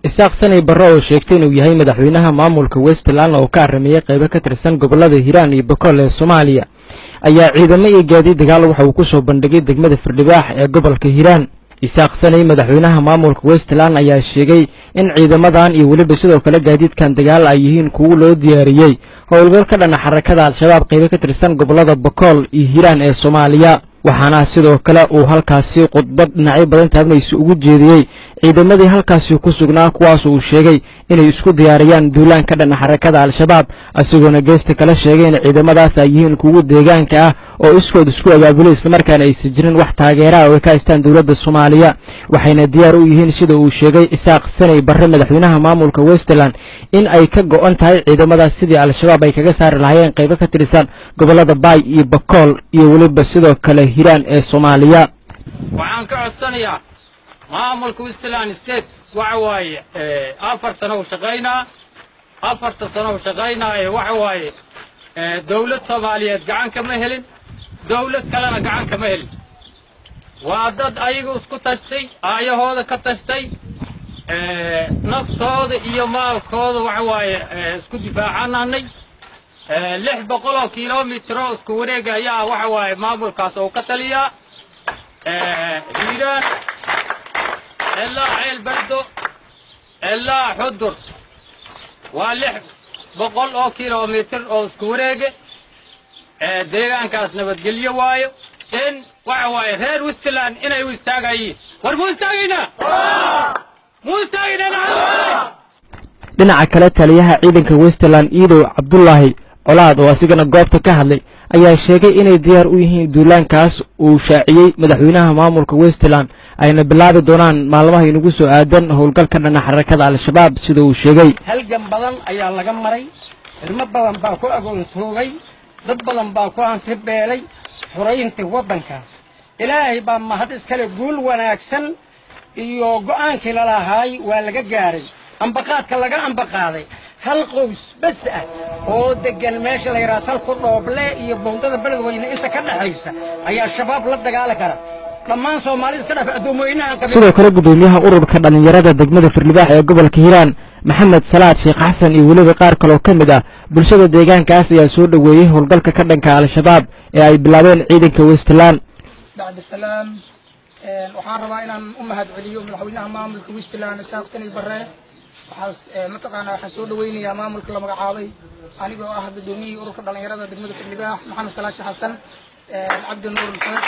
isaaq sanay barre oo sheegtay inuu yahay madaxweynaha maamulka westland oo ka arrameeyey qaybo ka tirsan gobollada hiiraan iyo bokool ee soomaaliya ayaa ciidamo iyo gaadiid dagaal waxa uu ku soo bandhigay degmada firdhibaax ee gobolka hiiraan isaaq sanay madaxweynaha maamulka westland ayaa sheegay in ciidamadan iyo weliba sidoo kale gaadiidkan dagaal ay yihiin kuwo loo diyaariyey howlgal ka dhana xarakada al-shabaab qaybo ka tirsan gobollada bokool iyo hiiraan ee soomaaliya waxaana sidoo kale uu halkaasi khudbad dhinacyo badan taabanaysa ugu jeediyey ciidamadii halkaasi ku sugnaa kuwaas uu sheegay inay isku diyaariyaan duulaan ka dhana xarakada al-shabaab isagoona geesta kale sheegay in ciidamadaas ay yihiin kuwo deegaanka ah oo iskood isku abaabulay islamarkaana aysan jirin wax taageeraha oo ay ka haystaan dowladda soomaaliya waxayna diyaar u yihiin sida uu sheegay isaaq sanay barre madaxweynaha maamulka westland in ay ka go'an tahay ciidamadaas sidii al-shabaab ay kaga saari lahaayeen qaybo ka tirsan gobollada baay iyo bakool iyo weliba sidoo kale hiraan ee soomaaliya waxaan ka codsanayaa maamulka westland state waxa waaye afar sano u shaqaynaa afarta sano u shaqaynaa ee waxa waaye dawlad soomaaliyeed gacan kama helin dawlad kalena gacan kama helin waa dad ayaga isku tashtay aayahooda ka tashtay naftooda iyo maalkooda waxa waaye isku difaacananay lix boqol oo kilomitro isku wareega ayaa waxa waaye maamulkaas oo ka taliyaa hiiraan ilaa ceel bardo ilaa xudur waa lix boqol oo kilomitr oo isku wareege deegaankaas nabadgelyo waayo in waxa waaye reer westland inay u istaagayiin war muu istaagaynaa muu istaagaynaa dhinaca kale taliyaha ciidanka westland iidow cabdulaahi colaad oo asigana goobta ka hadlay ayaa sheegay inay diyaar u yihiin duulaankaas uu shaaciyey madaxweynaha maamulka westland ayna bilaabi doonaan maalmaha inagu soo aadan howlgal ka dhana xarakada al-shabaab sida uu sheegay halgan badan ayaa laga maray ilmo badan baa ku agoontoogay dad badan baa ku hantibeelay xuraynta waddankaas ilaahay baa mahad iskale guul wanaagsan iyo go'aankii lalahaay waa laga gaaray ambaqaadka laga ambaqaaday hal qows bas ah oo deggan meesha la yidhaha salku dhooble iyo bowdada beledweyne inta ka dhexaysa ayaa shabaab la dagaali kara dhammaan soomaalida iska dhaaf addoomweynahan sidoo kale guddoomiyaha ururka dhallinyarada degmada firdhibaax ee gobolka hiiraan maxamed salaad sheekh xasan iyo weliba qaar kaloo ka mid ah bulshada deegaankaas ayaa soo dhoweeyey howlgalka ka dhanka al-shabaab ee ay bilaabeen ciidanka westland bacdisalaam waxaan rabaa inaan u mahad celiyo madaxweynaha maamulka westland isaaq sanay barre waxaas mataqaanaa waxaan soo dhaweynayaa maamulka la magacaabay anigoo ah guddoomiyihii ururka dhallinyarada degmada firdhibaax maxamed salaashi xasan cabdi nuur maxamed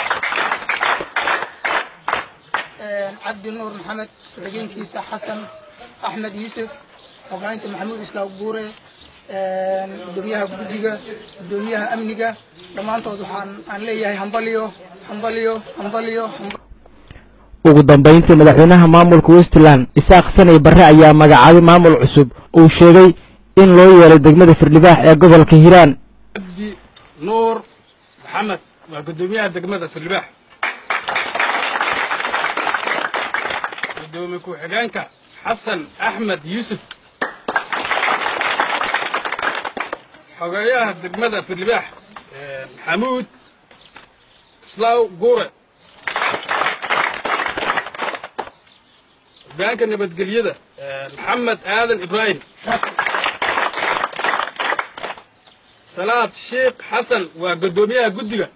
cabdi nuur maxamed ku-xigeenkiisa xasan axmed yuusuf hogaaninta maxamuud islaam buure gudoomiyaha guddiga gudoomiyaha amniga dhammaantood waxaan aan leeyahay hambaliyo hambaliyo hambaliyo ugu dambayntii madaxweynaha maamulka westland isaaq sanay barre ayaa magacaabay maamul cusub uu sheegay in loo yeelay degmada firdhibaax ee gobolka hiiraan cabdi nuur maxamed waa guddoomiyaha degmada firdhibaax gudoomiye ku-xigeenka xasan axmed yuusuf xogeeyaha degmada firdhibaax maxamuud islaaw guure hogaanka nabadgelyada maxamed aadan ibraahim salaad sheekh xasan waa guddoomiyaha guddiga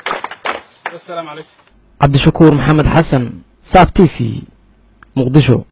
wasalaamu calaykum cabdishakuur maxamed xasan saab t v muqdisho